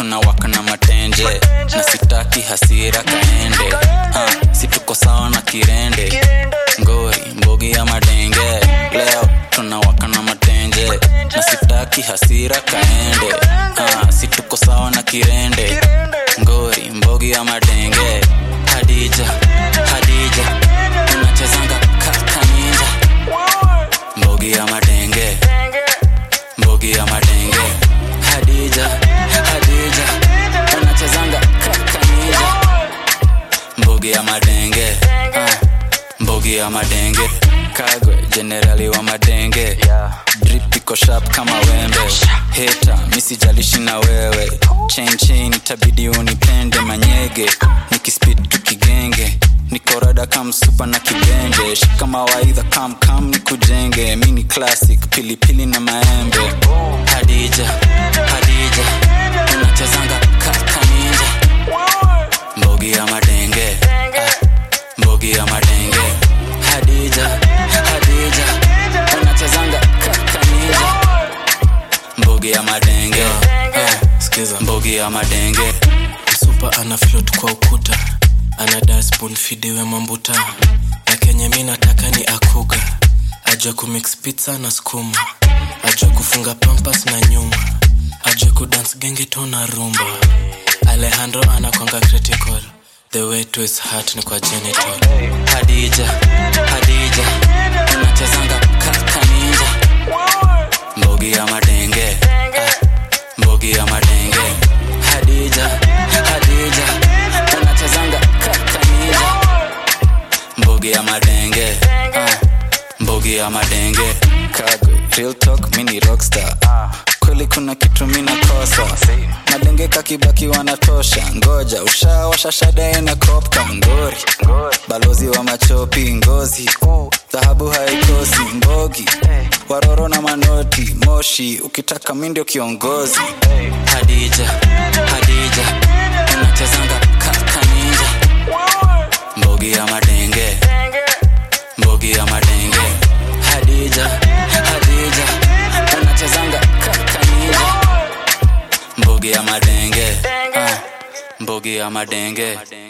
tunawaka na matenje na sitaki hasira kaende uh, si tuko sawa na kirende ngori mbogi ya madenge leo tunawaka na matenje na sitaki hasira kaende uh, si tuko sawa na kirende ngori mbogi ya madenge hadija hadija unachezanga kakaninja mbogi ya madenge mbogi ya madenge hadija hadija unachezanga kakaninja mbogi ya madenge ah, mbogi ya madenge kagwe jenerali wa madenge drip iko sharp kama wembe heta misijalishi na wewe chain chain itabidi unipende manyege nikispid tukigenge nikorada kamsupa na kibende shika mawaidha kam kam nikujenge mini classic pilipili na maembe hadija hadija unachezanga kakaninja mbogi ya madenge ah, mbogi ya madenge hadija hadija unachezanga kakaninja mbogi ya madenge ah, skiza mbogi ya madenge msupa ana float kwa ukuta ana dasbon fidiwe mambuta na kenye mi nataka ni akuga ajue kumix pizza na skuma ajue kufunga pampas na nyuma ajue kudance genge to na rumba alejandro anakwanga critical the way to his heart ni kwa genital hadija hadija unachezanga kakaninja mbogi ya madenge ah, mbogi ya madenge hadija hadija unachezanga kakaninja mbogi ya madenge ah, mbogi ya madenge kagwe real talk mini rockstar kweli kuna kitu mina kosa madenge kakibaki wanatosha ngoja ushawasha shada ina kopka ngori balozi wa machopi ngozi dhahabu haikosi mbogi waroro na manoti moshi ukitaka mi ndio kiongozi hadija hadija unachezanga kakaninja mbogi ya madenge mbogi ya madenge hadija hadija unachezanga kakaninja mbogi ya madenge ah, mbogi ya madenge